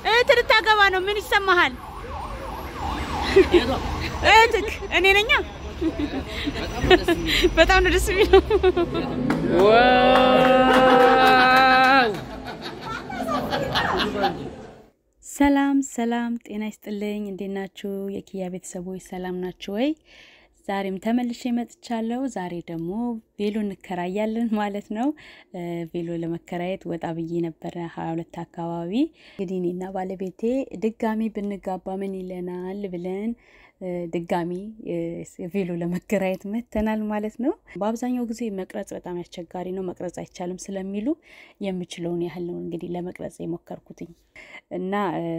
እህት ልታገባ ነው። ምን ይሰማሃል? እህትክ እኔ ነኛ። በጣም ነው ደስ የሚለው። ሰላም ሰላም፣ ጤና ይስጥልኝ። እንዴት ናችሁ የኪያ ቤተሰቦች? ሰላም ናችሁ ወይ? ዛሬም ተመልሼ መጥቻለሁ። ዛሬ ደግሞ ቬሎ እንከራያለን ማለት ነው። ቬሎ ለመከራየት ወጣ ብዬ ነበረ ሀያ ሁለት አካባቢ። እንግዲህ እኔና ባለቤቴ ድጋሚ ብንጋባ ምን ይለናል ብለን ድጋሚ ቬሎ ለመከራየት መተናል ማለት ነው። በአብዛኛው ጊዜ መቅረጽ በጣም አስቸጋሪ ነው፣ መቅረጽ አይቻልም ስለሚሉ የምችለውን ያህል ነው እንግዲህ ለመቅረጽ የሞከርኩትኝ እና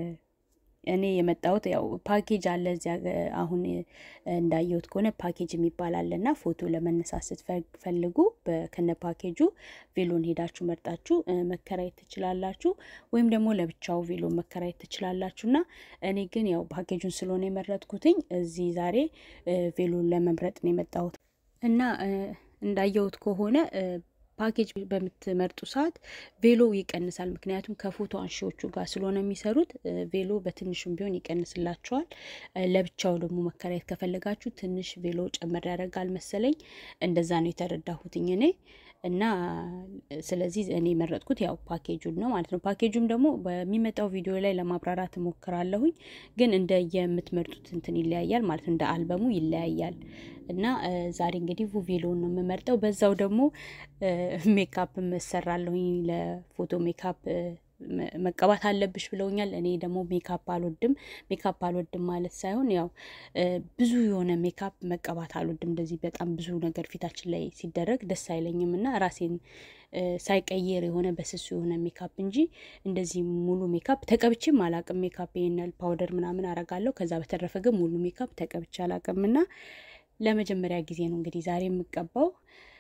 እኔ የመጣሁት ያው ፓኬጅ አለ እዚያ አሁን እንዳየሁት ከሆነ ፓኬጅ የሚባል አለ እና ፎቶ ለመነሳት ስትፈልጉ ከነ ፓኬጁ ቬሎን ሄዳችሁ መርጣችሁ መከራየት ትችላላችሁ፣ ወይም ደግሞ ለብቻው ቬሎ መከራየት ትችላላችሁ። እና እኔ ግን ያው ፓኬጁን ስለሆነ የመረጥኩትኝ እዚህ ዛሬ ቬሎን ለመምረጥ ነው የመጣሁት እና እንዳየሁት ከሆነ ፓኬጅ በምትመርጡ ሰዓት ቬሎ ይቀንሳል። ምክንያቱም ከፎቶ አንሺዎቹ ጋር ስለሆነ የሚሰሩት ቬሎ በትንሹም ቢሆን ይቀንስላቸዋል። ለብቻው ደግሞ መከራየት ከፈለጋችሁ ትንሽ ቬሎ ጨመር ያደርጋል መሰለኝ። እንደዛ ነው የተረዳሁትኝ እኔ እና ስለዚህ እኔ የመረጥኩት ያው ፓኬጁን ነው ማለት ነው። ፓኬጁም ደግሞ በሚመጣው ቪዲዮ ላይ ለማብራራት እሞክራለሁኝ። ግን እንደ የምትመርጡት እንትን ይለያያል ማለት ነው። እንደ አልበሙ ይለያያል። እና ዛሬ እንግዲህ ቬሎን ነው የምመርጠው። በዛው ደግሞ ሜካፕ እሰራለሁኝ። ለፎቶ ሜካፕ መቀባት አለብሽ ብለውኛል። እኔ ደግሞ ሜካፕ አልወድም። ሜካፕ አልወድም ማለት ሳይሆን ያው ብዙ የሆነ ሜካፕ መቀባት አልወድም። እንደዚህ በጣም ብዙ ነገር ፊታችን ላይ ሲደረግ ደስ አይለኝም እና ራሴን ሳይቀየር የሆነ በስሱ የሆነ ሜካፕ እንጂ እንደዚህ ሙሉ ሜካፕ ተቀብቼም አላቅም። ሜካፕ ይሄናል ፓውደር ምናምን አረጋለሁ። ከዛ በተረፈ ግን ሙሉ ሜካፕ ተቀብቼ አላቅም እና ለመጀመሪያ ጊዜ ነው እንግዲህ ዛሬ የምቀባው።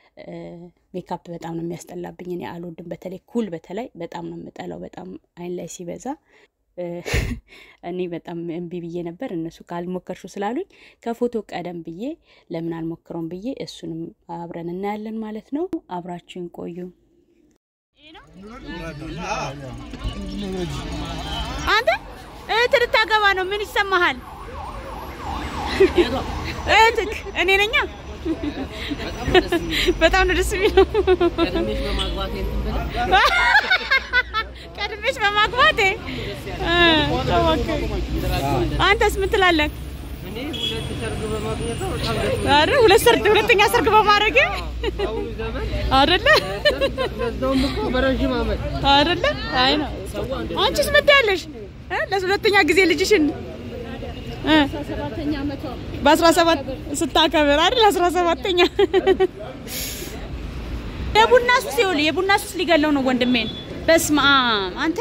ሜካፕ በጣም ነው የሚያስጠላብኝ። እኔ አልወድም። በተለይ ኩል በተለይ በጣም ነው የምጠላው። በጣም አይን ላይ ሲበዛ እኔ በጣም እምቢ ብዬ ነበር። እነሱ ካልሞከርሹ ስላሉኝ ከፎቶ ቀደም ብዬ ለምን አልሞክረውም ብዬ እሱንም አብረን እናያለን ማለት ነው። አብራችሁን ቆዩ። አንተ እህት ልታገባ ነው። ምን ይሰማሃል? እህትክ እኔ ነኛ። በጣም ነው ደስ የሚለው። ቀድሜሽ በማግባቴ አንተስ ምን ትላለህ? አረ ሁለት ሰርግ ሁለተኛ ሰርግ በማድረግ አይደለ አይደለ? አይ ነው። አንቺስ ምን ትያለሽ? ለሁለተኛ ጊዜ ልጅሽን በአስራ ሰባት ስታከብር አይደል? አስራ ሰባተኛ የቡና ሱስ ይኸውልህ፣ የቡና ሱስ ሊገለው ነው ወንድሜን። በስመ አብ አንተ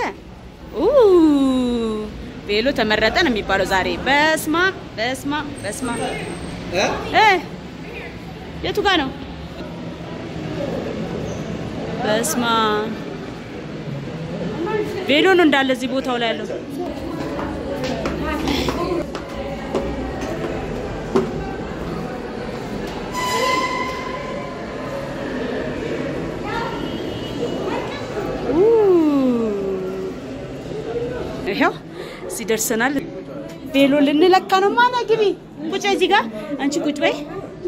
ቬሎ ተመረጠ ነው የሚባለው ዛሬ። በስመ አብ በስመ አብ በስመ አብ እ የቱ ጋር ነው? በስመ አብ ቬሎ ነው እንዳለ እዚህ ቦታው ላይ ያለው ይሄው እዚህ ደርሰናል። ቬሎ ልንለካ ነው። ማና ግቢ ቁጭ እዚህ ጋር አንቺ ቁጭ በይ።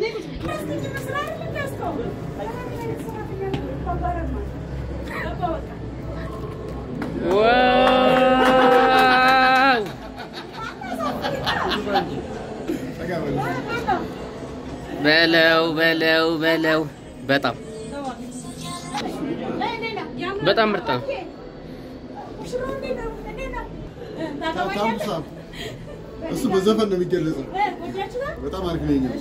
በለው በለው በለው በጣም በጣም ምርጥ ነው። እሱ በዘፈን ነው የሚገለጸው። በጣም አሪፍ ነው። የእኛ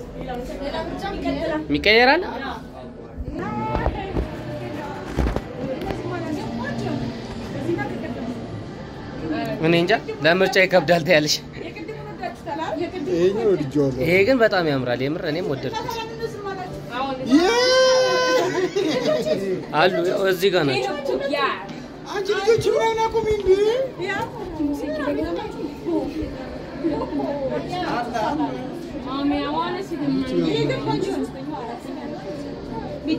ይቀየራል። እኔ እንጃ ለምርጫ ይከብዳል ትያለሽ። ይሄኛው ወድጄዋለሁ። ይሄ ግን በጣም ያምራል። የምር እኔም ወደድኩት። አሉ ያው እዚህ ጋር ናቸው። አንቺ ልጆች ምናምን አቁሚ እንዴ!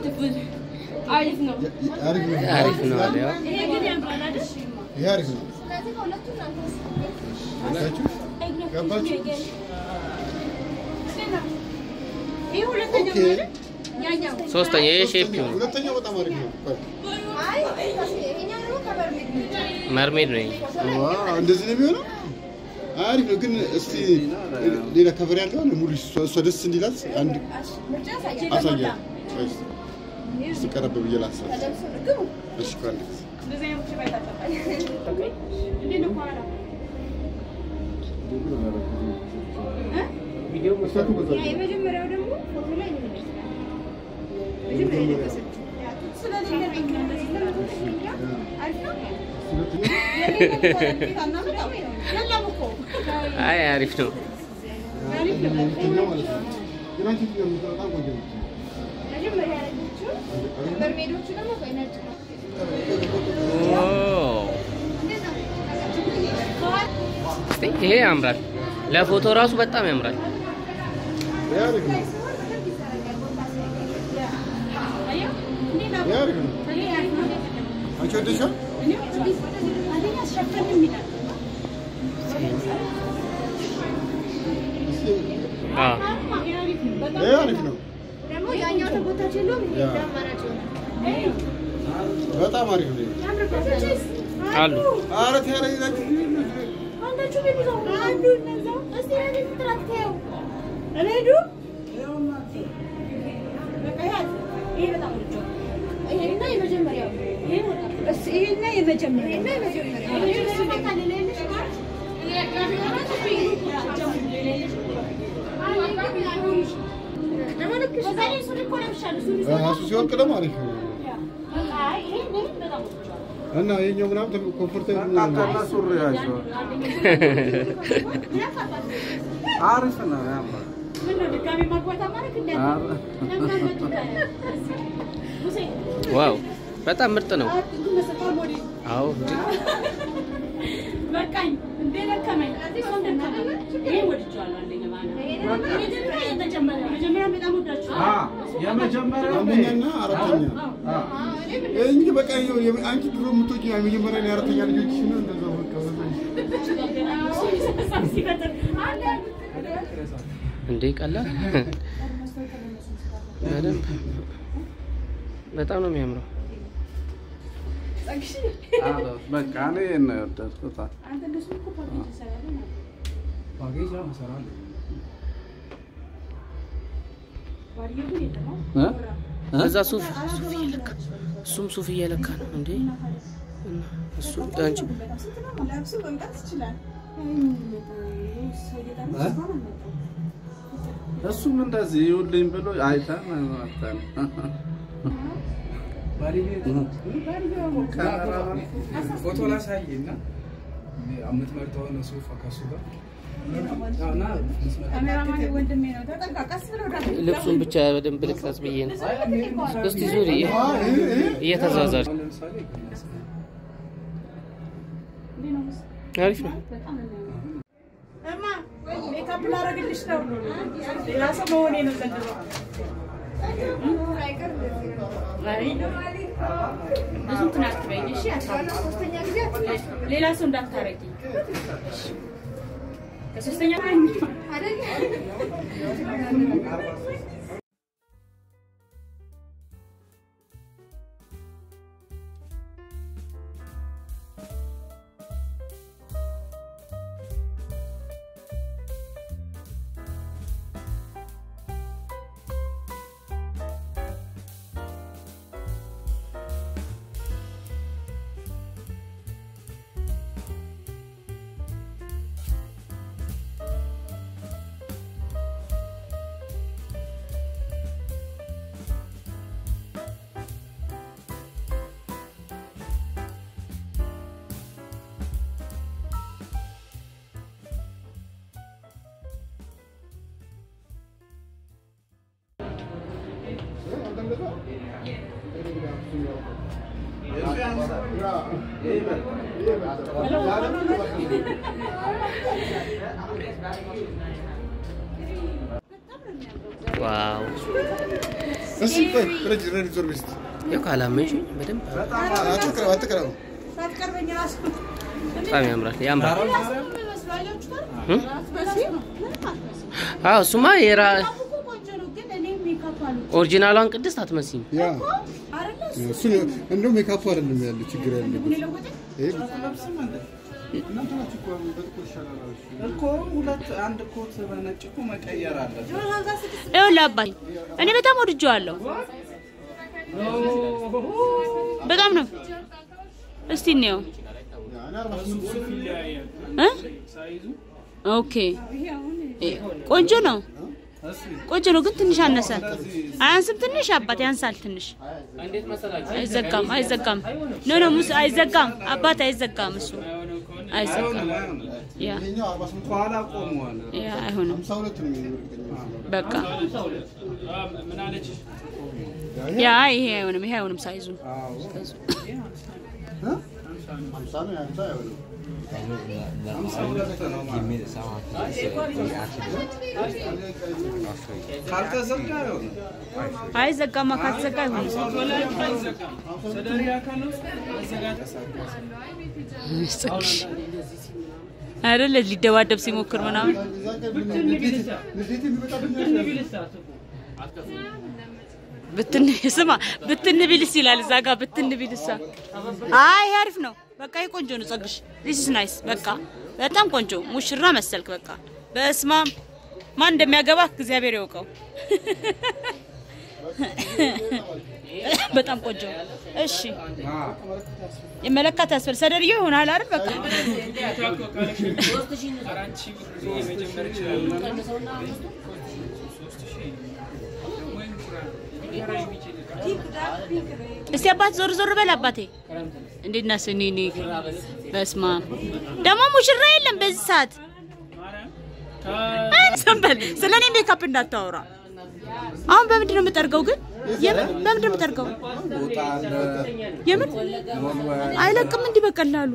አሪፍ ነው። አሪፍ ነው። አሪፍ ነው አለ ያው ይሄ አሪፍ ነው። አላችሁ? ገባችሁ? ኦኬ። ሶስተኛ ይሄ ሼፕ ይሁን ሁለተኛው በጣም አሪፍ ነው። ቆይ። መርሜድ ነው ይሄ። ዋው እንደዚህ ነው የሚሆነው። አሪፍ ነው ግን እስቲ ሌላ ከቨር ያለው አለ ሙሉ እሷ እሷ ደስ እንዲላት አንድ አሳያት። ቆይ እስቲ እስቲ ቀረብ ብዬ ላሳይ። እሺ ቆይ አንድ ጊዜ የመጀመሪያው ደግሞ ፎቶ ላይ ነው የሚመስለው። መጀመሪያ የለበሰችው ስለሌለብኝ ነው እንደዚህ ለመቶኛ አሪፍ ነው። የለም እኮ አይ አሪፍ ነው። ሁለተኛው ማለት ነው። ግን አንቺ የምትለው በጣም ቆንጆ ነው። መጀመሪያ ያደረገችው በርሜዶቹ ደግሞ ቆይ ነጭ ነው። ኦ እንደዛ ነው። እስቲ ይሄ ያምራል። ለፎቶ ራሱ በጣም ያምራል። ይሄ አሪፍ ነው። ይሄ አሪፍ ነው። አንቺ ወደድሽው? እስቲ አዎ ይሄ አሪፍ ነው። ደግሞ ያኛው ተጎታች የለውም ይሄ ያ። አማራጭ ነው። በጣም አሪፍ ነው። አሉ ኧረ ተያለኝ አንዳችሁ ቤት ይዘው አንዱ እነዛ እስቲ እኔ ትራክተው እኔዱ ይሄና የመጀመሪያው እስ ይሄና የመጀመሪያው ይሄና የመጀመሪያው ራሱ ሲወርቅ ደግሞ አሪፍ ነው። እና የኛው ምናምን ኮምፎርታብል ነው። አሪፍ ነው ያምራል። ዋው በጣም ምርጥ ነው። አዎ እንዴ በቃኝ እንዴ ደከመኝ። ይሄ ወድጄዋለሁ። አንደኛ ማለት ነው። መጀመሪያ የተጀመረ መጀመሪያ በጣም ወዳችኋለሁ። አ የመጀመሪያው አንደኛና አራተኛ እንጂ በቃ ይኸው የም- አንቺ ድሮ የምትወጪ የመጀመሪያ እና የአራተኛ ልጆችሽ ነው እንደዛ በቃ በዛ ሲፈጥር አንድ እንዴ ቀላል በደንብ በጣም ነው የሚያምረው። በቃ እኔ ነው የወደድኩት። ፓኬጅ ነው እሰራለሁ። እ? እ? እዛ ሱፍ ሱፍ እየለካ እሱም ሱፍ እየለካ ነው እንዴ እና እሱ አንቺ እሱም እንደዚህ ይውልኝ ብሎ አይተን መተን ፎቶ ላሳይ እና የምትመርጠውን ሱፍ ከሱ ጋር እና ልብሱን ብቻ በደንብ ልቅረጽ ብዬ ነው። እስቲ ዙሪ እየተዛዛሪ ለምሳሌ አሪፍ ነው። እማ ሜካፕ ላደርግልሽ ነው። ሌላ ሰው መሆኔ ነው ዘንድሮ። አይ ብዙ እንትን አትበይኝ እሺ። ሶስተኛ ጊዜ ሌላ ሰው እንዳታረጊ ከሶስተኛ አይደል ዋው እስኪ ቆይ ረጅ ረጅ ዞር በስቲ ያው ካላመንሽ በደንብ አትቅረብ አትቅረብ ሳትቀርበኝ ራሱ በጣም ያምራል ያምራል። እም? አዎ እሱማ የራ ኦሪጂናሏን ቅድስት አትመስይም። ያ እሱ እንደው ሜካፑ አይደለም ያለው ችግር ያለበት ይሄ እኮ ሁለት አንድ ኮት በነጭ እኮ መቀየር አለ። ይኸውልህ አባቴ እኔ በጣም ወድጄዋለሁ። በጣም ነው። እስቲ እንየው እ ኦኬ እ ቆንጆ ነው። ቆንጆ ነው ግን ትንሽ አነሰ። አያንስም? ትንሽ አባት ያንሳል ትንሽ። አይዘጋም፣ አይዘጋም። ኖ ኖ ሙስ አይዘጋም። አባት አይዘጋም። እሱ አይዘጋም። ያ ይሄኛው 48 ከኋላ ቆመዋል። ያ አይሆንም። 52 ነው የሚሆነው በቃ ያ ይሄ አይሆንም። ይሄ አይሆንም። ሳይዙ ሳይዙ 50 ነው ያንተ አይሆንም ካልተዘጋ አይሆንም። አይዘጋማ። ካልተዘጋ አይሆንም። ጽግሽ አይደለ ሊደባደብ ሲሞክር ምናምን ንዴት የሚመጣብኝ ብትን ስማ ብትን ቢልስ ይላል እዛ ጋር ብትን ቢልሳ። አይ ይሄ አሪፍ ነው። በቃ ይሄ ቆንጆ ነው። ጸግሽ ዲስ ኢዝ ናይስ። በቃ በጣም ቆንጆ ሙሽራ መሰልክ። በቃ በስማ ማን እንደሚያገባ እግዚአብሔር ያውቀው። በጣም ቆንጆ። እሺ የመለካት ያስፈል ሰደርዮ ይሆናል አይደል? በቃ እስቲ አባት ዞር ዞር በል አባቴ። እንዴት ነህ ስኒኒ? በስማ ደግሞ ሙሽራ የለም በዚህ ሰዓት። ዝም በል ስለ እኔ ሜካፕ እንዳታወራ። አሁን በምንድን ነው የምጠርገው ግን? የምን በምንድን ነው የምጠርገው? ፎጣ አለ፣ የምን አይለቅም እንዲህ በቀላሉ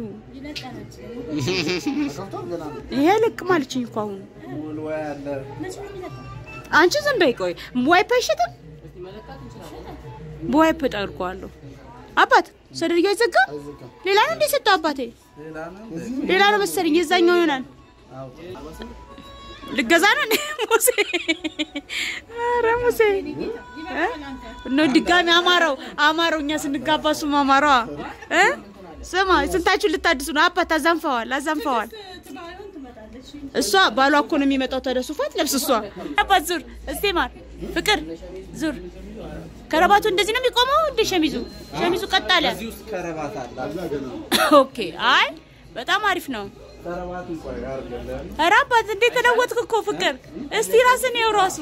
ይሄ አይለቅም አለችኝ እኮ አሁን። ወልወያ አለ። አንቺ ዝም በይ ቆይ። ዋይፕ አይሸጥም? በዋይፕ ጠርቀዋለሁ። አባት ሰደርያ አይዘጋም? ሌላ ነው እንደ ሰጠው አባቴ? ሌላ ነው ሌላ ነው መሰለኝ። የዛኛው ይሆናል። ልገዛ ነው እንዴ ሙሴ? ኧረ ሙሴ እ? ነው ድጋሚ አማረው አማረው። እኛ ስንጋባ እሱም አማረዋ እ? ስማ ስንታችሁን ልታድሱ ነው? አባት አዛንፈዋል፣ አዛንፈዋል። እሷ ባሏ እኮ ነው የሚመጣው። ተደሱፋት ለብስ እሷ አባት ዙር እስቲ ማር ፍቅር ዙር። ከረባቱ እንደዚህ ነው የሚቆመው እንደ ሸሚዙ ሸሚዙ ቀጥ አለ። እዚህ ውስጥ ከረባት አለ። ኦኬ አይ በጣም አሪፍ ነው። ከረባቱን ቆይ አድርገን ኧረ አባት እንዴት ተለወጥክ እኮ ፍቅር። እስቲ ራስን ይኸው ራሱ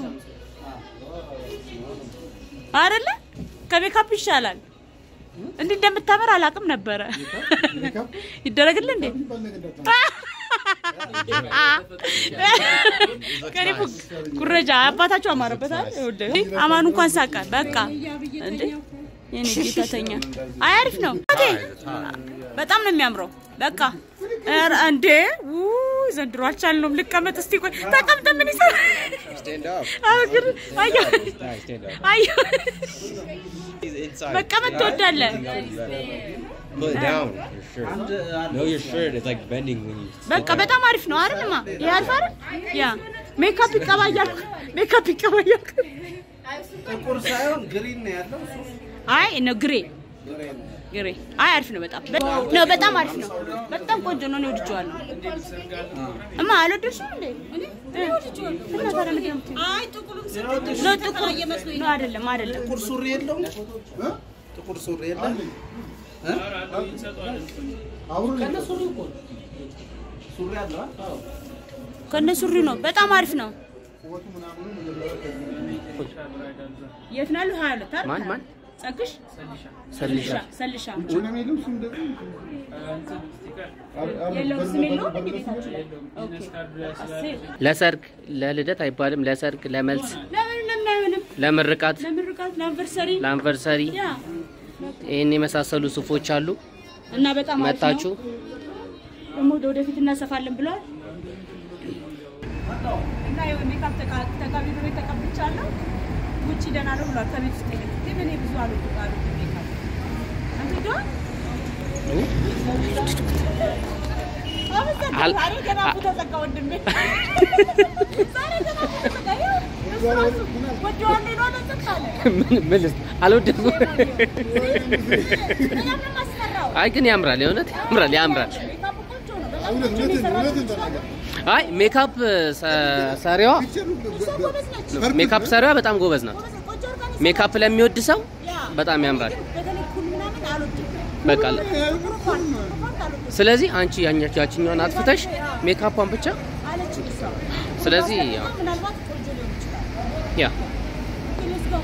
አይደለ ከሜካፕ ይሻላል። እንዲህ እንደምታምር አላውቅም ነበረ። ይደረግልህ እንዴ? ከኔ እኮ ኩረጃ አባታቸው አማረበታል። ይኸውልህ አማኑ እንኳን ሳቀ። በቃ እንዴ የኔ ጌታተኛ አይ አሪፍ ነው። እቴ በጣም ነው የሚያምረው። በቃ ኧረ እንዴ ውይ ዘንድሮ አልቻልነውም። ልቀመጥ እስቲ ቆይ ተቀምጠ ምን ይሰራል? አግር አየሁ አየሁ መቀመጥ ትወዳለህ? Put it down, your shirt. No, your shirt. It's like bending when you. በቃ በጣም አሪፍ ነው አይደልማ? ይሄ አሪፍ አይደል? ያ ሜካፕ ይቀባ እያልኩ ሜካፕ ይቀባ እያልኩ ጥቁር ሳይሆን ግሪን ነው ያለው። ሱፍ አይ ነው ግሬ ግሬ አይ አሪፍ ነው በጣም ነው በጣም አሪፍ ነው። በጣም ቆንጆ ነው። እኔ ወድጄዋለሁ። እማ አልወደድሽም እንዴ? እና ታዲያ ምንድን ነው የምትይው? ነው ጥቁር ነው አይደለም አይደለም ጥቁር ሱሪ የለውም። ጥቁር ሱሪ የለም። ሱሪ አለው አይደል? ከነ ሱሪ ነው። በጣም አሪፍ ነው። የት ነው ያለው? ሀያ ሁለት አይደል? ማን ማን ጸግሽ ሰልሻ ሰልሻ ወለም የለም ስም ደግሞ የለውም ስም የለውም እንዴ ቤታችሁ ላይ? ኦኬ አስር ለሰርግ ለልደት አይባልም። ለሰርግ፣ ለመልስ፣ ለምን ለምን አይሆንም? ለምርቃት፣ ለምርቃት ለአንቨርሰሪ ለአንቨርሰሪ ያ ይህን የመሳሰሉ ሱፎች አሉ። እና በጣም አሪፍ ነው። መታችሁ ደግሞ ወደፊት እናሰፋለን ብለዋል። እና ይኸው ሜካፕ ተቃ- ተቃቢ በቤት ተቀብቻለሁ። ውጭ ደህና ነው ብሏል። ከቤት ውስጥ ይልቅ ግን እኔ ብዙ አልወድም አልወድም ሜካፕ። አንተ ዶ አል- ዛሬ ገና አ- አፉ ተዘጋ ወንድሜ። ዛሬ ገና አፉ ተዘጋ። ይኸው እሱ ራሱ ወደዋለሁ ይሏል እንትን አለ። ምን ምን ልስ አልወደድኩም። በጣም ነው የማስፈራው። አይ ግን ያምራል፣ የእውነት ያምራል፣ ያምራል። ሜካፑ ቆንጆ ነው። በጣም እውነት ቆንጆ ነው እውነትን የሰራችው እውነትን እሷ። ተናገር። አይ ሜካፕ ሰ- ሰሪዋ እሷ ጎበዝ ነች። ሜካፕ ሰሪዋ በጣም ጎበዝ ናት። ጎበዝ ነች። ቆንጆ አድርጋ ነው ሜካፕ ለሚወድ ሰው ያ በጣም ያምራል። በተለይ ኩል ምናምን አልወድም። በቃ ፕሮፋይል ፕሮፋይል አልወድም ስለዚህ አንቺ ያኛች ያችኛዋን አጥፍተሽ ሜካፓን ብቻ አለችኝ እሷ። ስለዚህ ያው ምናልባት ቆንጆ ሊሆን ይችላል። ያ Let's go.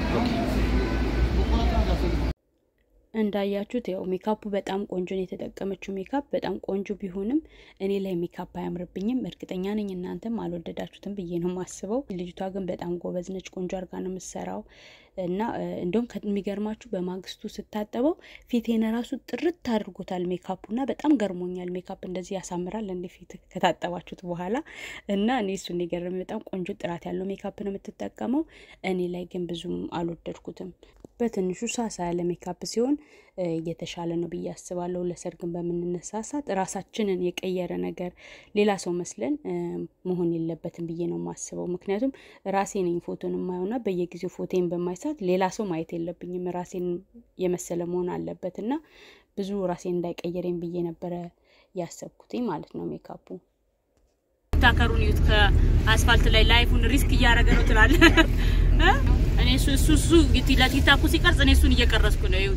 እንዳያችሁት ያው ሜካፑ በጣም ቆንጆ ነው የተጠቀመችው ሜካፕ በጣም ቆንጆ ቢሆንም እኔ ላይ ሜካፕ አያምርብኝም። እርግጠኛ ነኝ እናንተም አልወደዳችሁትም ብዬ ነው የማስበው። ልጅቷ ግን በጣም ጎበዝ ነች፣ ቆንጆ አድርጋ ነው የምትሰራው እና እ፣ እንደውም ከሚገርማችሁ በማግስቱ ስታጠበው ፊቴን ራሱ ጥርት አድርጎታል ሜካፑ እና በጣም ገርሞኛል። ሜካፕ እንደዚህ ያሳምራል እንደ ፊት ከታጠባችሁት በኋላ እና እኔ እሱን የገረመኝ በጣም ቆንጆ ጥራት ያለው ሜካፕ ነው የምትጠቀመው። እኔ ላይ ግን ብዙም አልወደድኩትም። በትንሹ ሳሳ ያለ ሜካፕ ሲሆን እ፣ የተሻለ ነው ብዬ አስባለሁ። ለሰርግን በምንነሳሳት ራሳችንን የቀየረ ነገር ሌላ ሰው መስለን እ፣ መሆን የለበትም ብዬ ነው የማስበው። ምክንያቱም ራሴ ነኝ ፎቶን የማየውና በየጊዜው ፎቶን በማይሳት ሌላ ሰው ማየት የለብኝም። ራሴን የመሰለ መሆን አለበት እና ብዙ ራሴን እንዳይቀየረኝ ብዬ ነበረ ያሰብኩትኝ ማለት ነው ሜካፑ ታከሩን ይዩት ከአስፋልት ላይ ላይፉን ሪስክ እያደረገ ነው ትላለ እኔ እሱ እሱ እሱ ለቲክታኩ ሲቀርጽ እኔ እሱን እየቀረጽኩ ነው ይዩት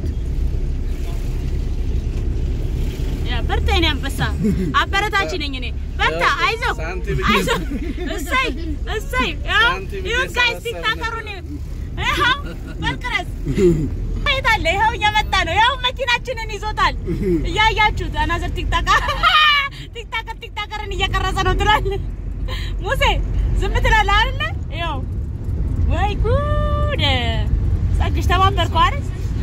ያ በርታ የኔ አንበሳ አበረታች ነኝ እኔ በርታ አይዞህ ሳንቲም አይዞህ እሰይ እሰይ ያው ሳንቲም ይሁን ጋይስ እየሰበሰብን ቲክታከሩን ይዩት ይኸው በልቅረጽ የት አለ ይኸው እየመጣ ነው ይኸው መኪናችንን ይዞታል እያያችሁት አናዘር ቲክታከር ቲክታከር ቲክታከርን እየቀረጸ ነው ትላለህ ሙሴ ዝም ትላለህ አይደለ ይኸው ወይ ጉድ ጸግሽ ተባበርከው አይደል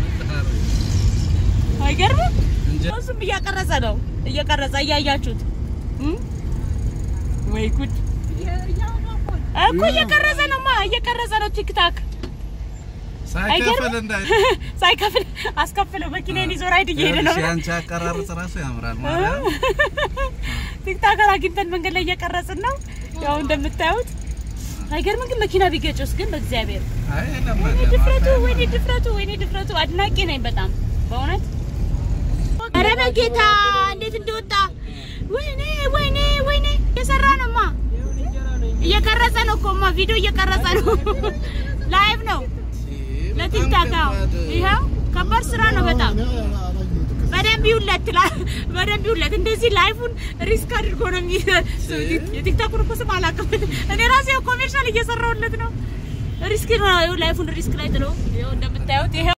አይገርምም እሱም እያቀረጸ ነው እየቀረጸ እያያችሁት እም? ወይ ጉድ እኮ እየቀረጸ ነው ማ እየቀረጸ ነው ቲክታክ ሳይከፍል እንዳይ ሳይከፍል አስከፍለው መኪናዬን ይዞ ራይድ እየሄደ ነው ያንቺ አቀራረጽ ራሱ ያምራል ማለት ቲክታከር አግኝተን መንገድ ላይ እየቀረጽን ነው ያው እንደምታዩት አይገርምም ግን መኪና ቢገጭስ ግን በእግዚአብሔር አይ ወይኔ ለማለት ድፍረቱ ወይኔ ድፍረቱ ወይኔ ድፍረቱ አድናቂ ነኝ በጣም በእውነት ኧረ በጌታ እንዴት እንደወጣ ወይኔ ወይኔ ወይኔ እየሰራ ነውማ እየቀረጸ ነው እኮማ ቪዲዮ እየቀረጸ ነው ላይቭ ነው ለቲክታክ አዎ ይኸው ከባድ ስራ ነው በጣም በደንብ ይውለት ትላል በደንብ ይውለት እንደዚህ ላይፉን ሪስክ አድርጎ ነው የሚ የቲክታኩን እኮ ስም አላውቅም እኔ ራሴ ኮሜርሻል እየሰራሁለት ነው ሪስክ ነው ላይፉን ሪስክ ላይ ጥሎ ይኸው እንደምታዩት ይኸው